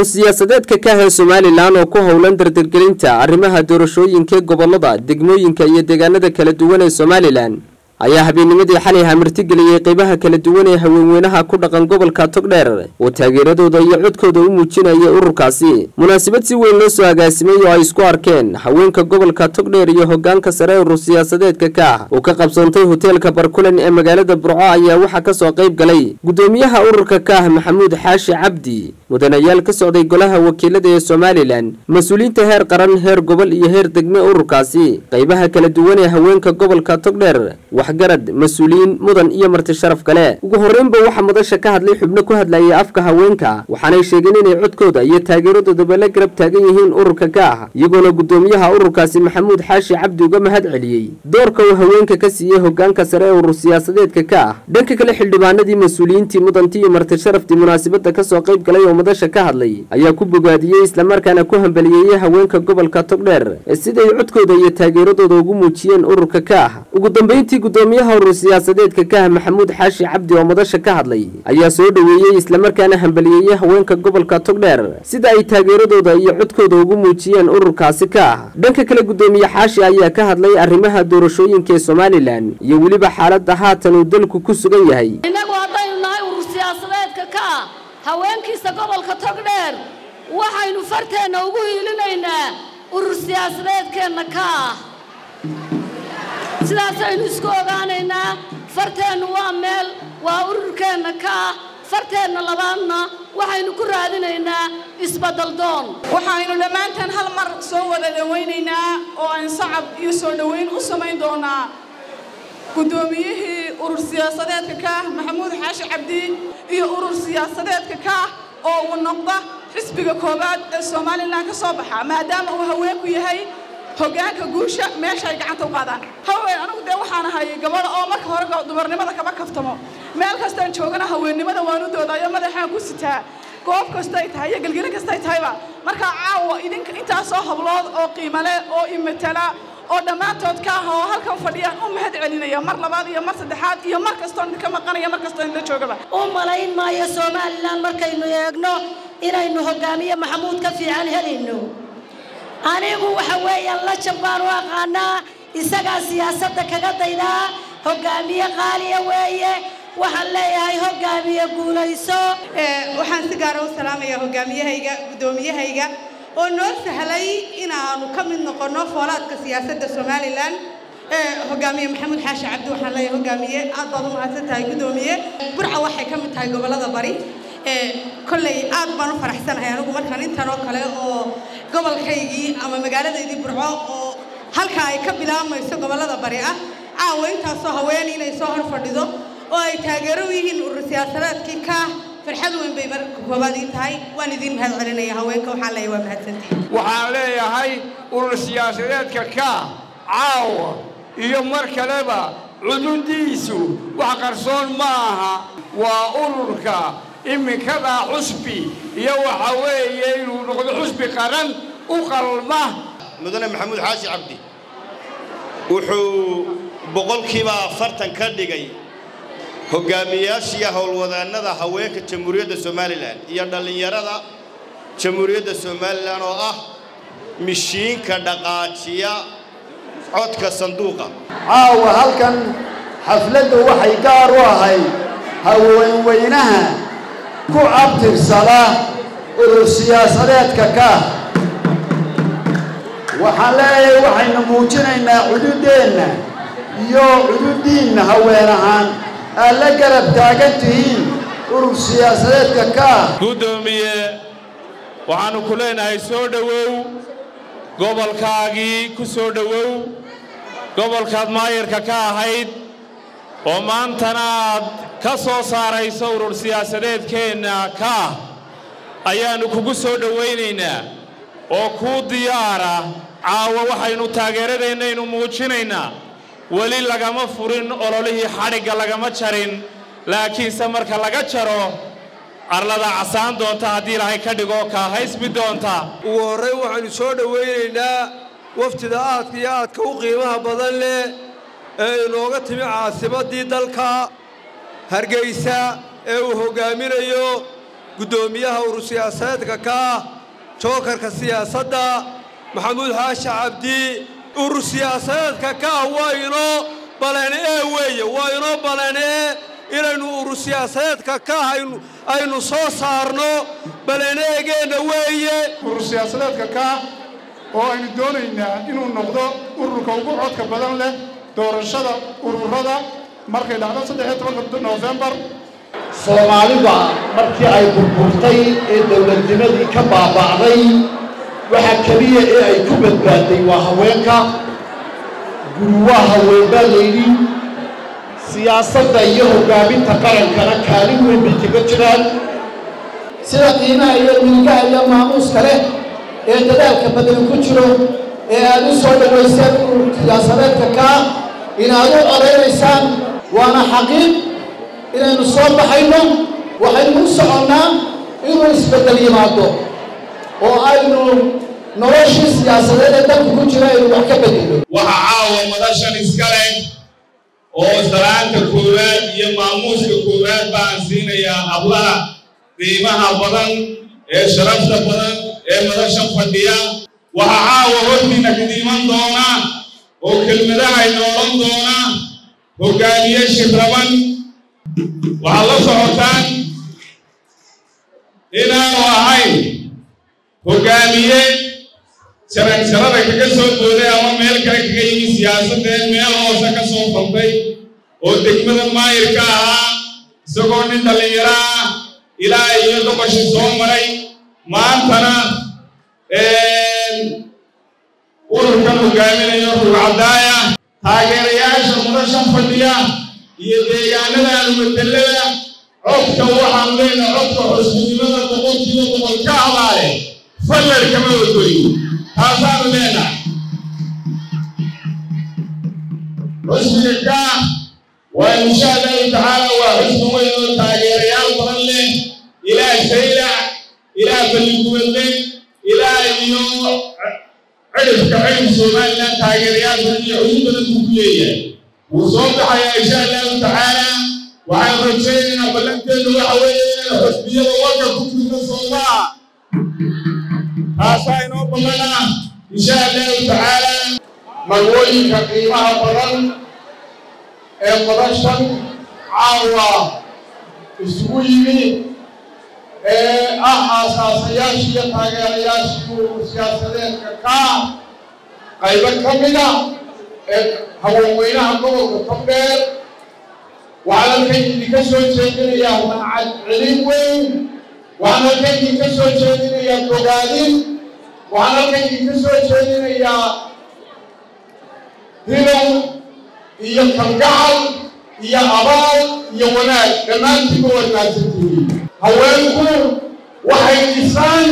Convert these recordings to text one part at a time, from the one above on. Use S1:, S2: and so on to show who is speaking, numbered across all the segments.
S1: urur siyaasadeedka ka ah ee somalilan oo ku howlan dardargelinta arrimaha doorashooyinka gobolada degmooyinka iyo deegaanada kala duwan ee somalilan ayaa habeennimadii xalay hamartigeliyey qeybaha kala duwan ee haweenweynaha ku dhaqan gobolka togdheer oo taageeradooda iyo codkooda u muujinaya ururkaasi munaasabad si weyn loo soo agaasimay oo ay isku arkeen haweenka gobolka togdheer iyo hogaanka sare urur siyaasadeedka ka ah oo ka qabsoontay hoteelka barkulan ee magaalada burco ayaa waxaa kasoo qayb galay gudoomiyaha ururka ka ah maxamuud xaashi cabdi mudanayaal ka socday golaha wakiilada ee somalilan mas-uuliyiinta heer qaran heer gobol iyo heer degme ururkaasi qeybaha kala duwan ee haweenka gobolka togdheer waxgarad mas-uuliyiin mudan iyo marti sharaf kale ugu horreynba waxaa madasha ka hadlay xubno ku hadlayay afka haweenka waxaanay sheegeen inay codkooda iyo taageeradoodaba la garab taagan yihiin ururka ka ah iyagoona gudoomiyaha ururkaasi maxamuud xaashi cabdi uga mahad celiyey doorka uu haweenka ka siiyey hogaanka sare ee urur siyaasadeedka ka ah dhanka kale xildhibaanadii mas-uuliyiintii mudantii iyo marti sharaftii munaasabada kasoo qayb galay oo madasha ka hadlay ayaa ku bogaadiyey islamarkaana ku hambaliyeeyey haweenka gobolka togdheer siday codkooda iyo taageeradooda ugu muujiyeen ururka ka ah ugu dambeyntii gudoomiyaha urur siyaasadeedka ka ah maxamuud xaashi cabdi oo madasha ka hadlay ayaa soo dhoweeyey islamarkaana hambaliyeeyey haweenka gobolka togdheer sida ay taageeradooda iyo codkooda ugu muujiyeen ururkaasi ka ah dhanka kale gudoomiye xaashi ayaa ka hadlay arrimaha doorashooyinka ee somalilan iyo weliba xaaladda haatan uu dalku ku sugan yahay
S2: innagu haddaynu nahay urur siyaasadeedka ka ah haweenkiisa gobolka togdheer waxaynu farteenna ugu hiilinaynaa urur siyaasadeedkeenna ka ah sidaasaynu isku ogaanaynaa farteennu waa meel waa ururkeenna ka ah farteenna labaadna waxaynu ku raadinaynaa isbadaldoon
S3: waxaynu dhammaantaan hal mar soo wada dhawaynaynaa oo aan sacab iyo soo dhowayn u samayn doonaa guddoomiyihii urur siyaasadeedka ka ah maxamuud xaashi cabdi iyo urur siyaasadeedka ka ah oo uu noqda xisbiga koowaad ee somalilan ka soo baxa maadaama uu haweenku yahay hoggaanka guusha meesha ay gacanta u qaadaan haween anigu dee waxaan ahay gabadha oo marka hore dumarnimada kaba kaftamo meel kastaan joogana haweennimada waan u doodaayo madaxaan ku sitaa goob kastay tahay iyo gelgelin kastay tahayba markaa caawa idinka intaasoo hablood oo qiimale oo imatala oo dhammaantood ka ah oo halkan fadhiyaan u mahad celinaya mar labaad iyo mar saddexaad iyo mar kastoon idinka maqanaya mar kastoon idinla joogaba
S4: u malayn maayo somalilan markaynu eegno inaynu hogaamiye maxamuud ka fiican helayno anigu waxa weeyaan lajab baan u aqaanaa isagaa siyaasadda kaga daydaa hogaamiye qaaliya weeye waxaan leeyahay hogaamiye guulayso
S5: waxaan si gaara u salaamayaa hogaamiyahayga guddoomiyahayga oo noo sahlay inaanu ka mid noqonno foolaadka siyaasadda somalilan hogaamiye maxamuud xaashi cabdi waxaan leeyahay hogaamiye aad baad u mahadsan tahay guddoomiye burca waxay ka mid tahay gobollada bari kolley aad baan u faraxsanahay anigu markaan intan oo kale oo gobolkaygii ama magaaladaydii burco oo halkaa ay ka bilaabmayso gobollada bari ah caawa intaasoo haween inay soo hor fadhido oo ay taageero u yihiin urur siyaasadeedkii ka farxad weyn bay marka koobaad ii tahay waan idiin mahad celinaya haweenka waxaan leeyahay waa mahadsantihin
S6: waxaan leeyahay urur siyaasadeedka ka caawa iyo mar kaleba cudundiisu wax qarsoon ma aha waa ururka iminkadaa xusbi iyo waxa weeye inuu noqdo xusbi qaran u qalma
S7: mudane maxamuud xaashi cabdi wuxuu boqolkiiba afartan ka dhigay hogaamiyayaashiiyo howlwadaannada haweenka jamhuuriyadda somalilan iyo dhallinyarada jamhuuriyadda somalilan oo ah mishiinka dhaqaajiya codka sanduuqa
S8: caawa halkan xafladdu waxay gaar u ahayd haweenweynaha ku abtirsada urur siyaasadeedka ka waxaan leeyahay waxaynu muujinaynaa cududdeenna iyo cududdiinna haween ahaan aad la garab taagan tihiin urur siyaasadeedka ka
S9: guddoomiye waxaannu ku leenahay soo dhowow gobolkaagii ku soo dhowow gobolkaad maayarka ka ahayd oo maantana aad ka soo saarayso urur siyaasadeedkeenna ka ah ayaannu kugu soo dhowaynaynaa oo kuu diyaara caawa waxaynu taageeradaennaynu muujinaynaa weli lagama furin ololihii xadhigga lagama jarin laakiinse marka laga jaro arlada casaan doonta haddii ilaahay ka dhigoo kaa haysmi doonta
S10: ugu horrayn waxaynu soo dhowaynaynaa waftida aadka iyo aadka u qiimaha badan leh ee inooga timi caasimaddii dalka hargaysa ee uu hoggaaminayo guddoomiyaha urur siyaasadeedka ka ah jookarka siyaasadda maxamuud xaashi cabdi urur siyaasadeedka ka ah waa inoo baleen ee weeye waa inoo baleen ee inaynu urur siyaasadeedka ka ah aynu soo saarno baleeneegeenna weeye
S11: urur siyaasadeedka ka ah oo aynu doonaynaa inuu noqdo ururka ugu codka badan leh doorashada ururada markay dhacdo saddexiyo tobanka noofembar
S8: soomaalida markii ay burburtay ee dowladnimadii ka baaba'day waxa keliya ee ay ku badbaaday waa haweenka guri waa haween baa layidhi siyaasadda iyo hoggaaminta qarankana kaalin weyn bay kaga jiraan
S12: sida qiimaha iyo milgaha iyo maamuuska leh ee dadaalka badani ku jiro ee aad u soo dhowayseen urur siyaasadeedka kaa inaad u odaynaysaan waana xaqiiq inaynu soo baxayno waxaynu u soconnaa inuu isbeddel yimaado oo aynu noloshii siyaasadeed ee dalka ku jira aynu wax ka beddelo
S9: waxa caawa madashan iska leh oo salaanta koowaad iyo maamuuska koowaad baan siinayaa hablaha qiimaha badan ee sharafta badan ee madashan fadhiya waxa caawa hortiina kadiiman doona oo kelmadaha inoolan doona hoggaamiye shiraban waxaad la socotaan inaanu ahayn hoggaamiye jaranjarada kaga soo dooday ama meel kale kaga yimi siyaasadeen meel hoose ka soo faltay oo degmada maayirka ahaa isagoo nin dhallinyaro ah ilaa iyo doqoshi soo maray maantana ururkan hogaaminayo rugcadaaya taageerayaasha madashan fadhiya iyo deegaanadaanu madelada codka waxaan leyna codka xusbinimada boqolkiiba boqol ka abaale fallar kama ogoy taasaanu leenahay xusbiga ka waa insha allahu tacaala waa xusbi weyn oo taageerayaal badan leh ilaa saylac ilaa baliguwadle ilaa iyo cirifka cirif somalilan taageerayaal badan iyo cudud badan buu ku leeyahay wuu soo baxayaa insha allahu tacaala waxaan rajaynaynaa ballanteedu waxa weeye inaan xusbiyada warka ku jirno soomaa taasaa inoo ballana insha allahu tacaala
S8: magooyinka qiimaha badan ee madashan caawa isugu yimi ee ah aasaasayaashii iyo taageerayaashii urur siyaasadeedka kaa qaybo ka mida ee haweenweynaha gobolka togdheer waxaan halkan idinka soo jeedinayaa mahcad celin weyn waxaan halkan idinka soo jeedinayaa bogaadin waxaan halkan idinka soo jeedinayaa hilow iyo kalgacal iyo abaal iyo wanaag dhammaantiiba waad mahadsantihiin haweenku waxay dhisaan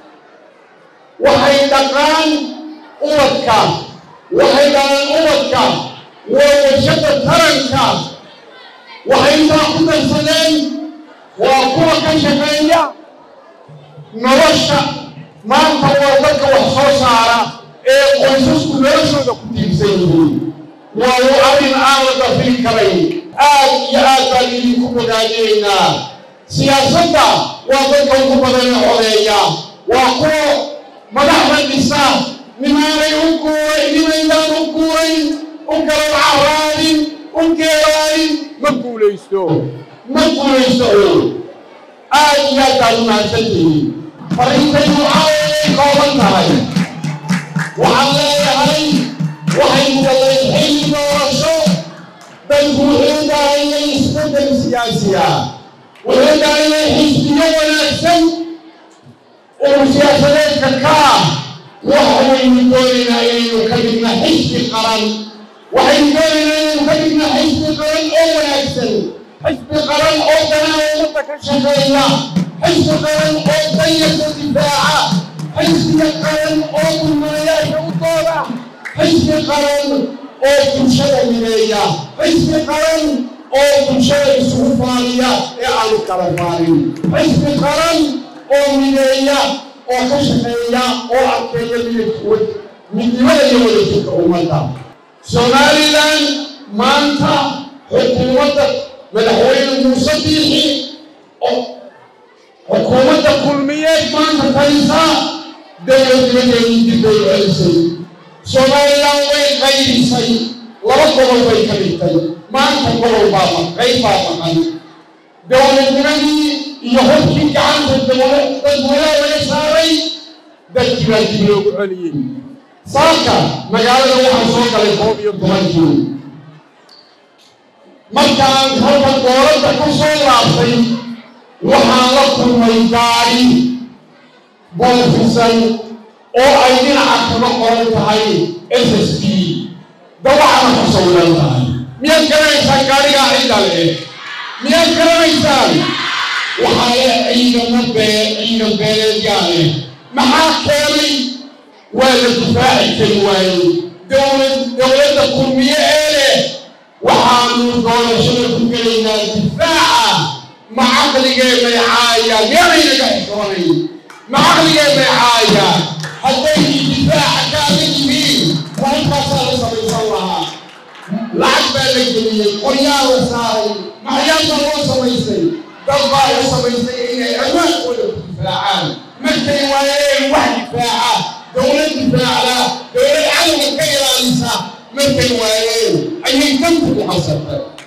S8: waxay dhaqaan ubadka waxay dhalaan ubadka waa warshada taranka waxay intaa ku darsadeen waa kuwa ka shaqeeya nolosha maanta waa dadka wax soo saara ee qoysasku noloshooda ku tiirsan yihiin waa arrin aan la dafiri karayn aad iyo aad baan idinku bogaadinaynaa siyaasadda waa dadka ugu badan ee codeeya waa kuwa madaxda dhisa nimaanay u guuray nimaydaan u guurayn u garan caraadin u geeraanin ma guulaysto ma guulaysto aad iyo aad baad u mahadsantihiin fariintaydu caaway kooban tahay waxaan leeyahay waxay mudalay xilli doorasho dadku wuxuu daayay isbeddel siyaasiya wuxuu daayay xisbiyo wanaagsan uu siyaasadeedka ka ah waxaynu doonaynaa inaynu ka dhigna xisbi qaran waxaynu doonaynaa inaynu ka dhigna xisbi qaran oo wanaagsan xisbi qaran oo danaha ummadda ka shaqeeya xisbi qaran oo danyarka difaaca xisbiga qaran oo dulmanayaasha u dooda xisbi qaran oo bulshada mideeya xisbi qaran oo bulshada isugu faaliya ee aanu kala faalin xisbi qaran oo mideeya oo ka shaqeeya oo adkeeya midabkood midnimada iyo wadajirka ummadda somalilan maanta xukuumadda madaxweyne muuse biixi oo xukuumadda kulmiyeed maanta taysa dowladnimadeedii dib bay celisay somalilan way qaydisay laba gobol bay ka dhigtay maanta gobol baa qayb baa maqan dowladnimadii iyo hubkii gacanta dadweynaha laga saaray dadkii baa dib loogu celiyey saaka magaalada waxaa soo galay koob iyo tobankii markaan halka dooladda ku soo laabtay waxaan la kulmay gaari boolfisan oo ay dhinaca kaga qoran tahay s s b dawacana ku sawiran tahay miyaad garanaysaan gaarigaa cidda leh miyaad garanaysaan waxaa leh ciidamo bee ciidan beeleedyaa leh maxaa keenay waa la difaaci kari waayey dowlad dowladda kulmiye ee leh waxaanu doorashada ku gelaynaa difaaca ma caqligee may caayaan miyaanaynaga xishoonay ma caqligee may caayaan hadday difaaca kaaga yihiin maaintaasaa la samaysan lahaa lacag baa la geliyey qoryaa la saaray maxyaabaa loo samaysay dad baa la samaysay inay awaankooda ku difaacaan markay waayeen wax difaaca dowlad difaacda dowlad cadowga ka ilaalisa markay waayeen ayay danku ku xasartay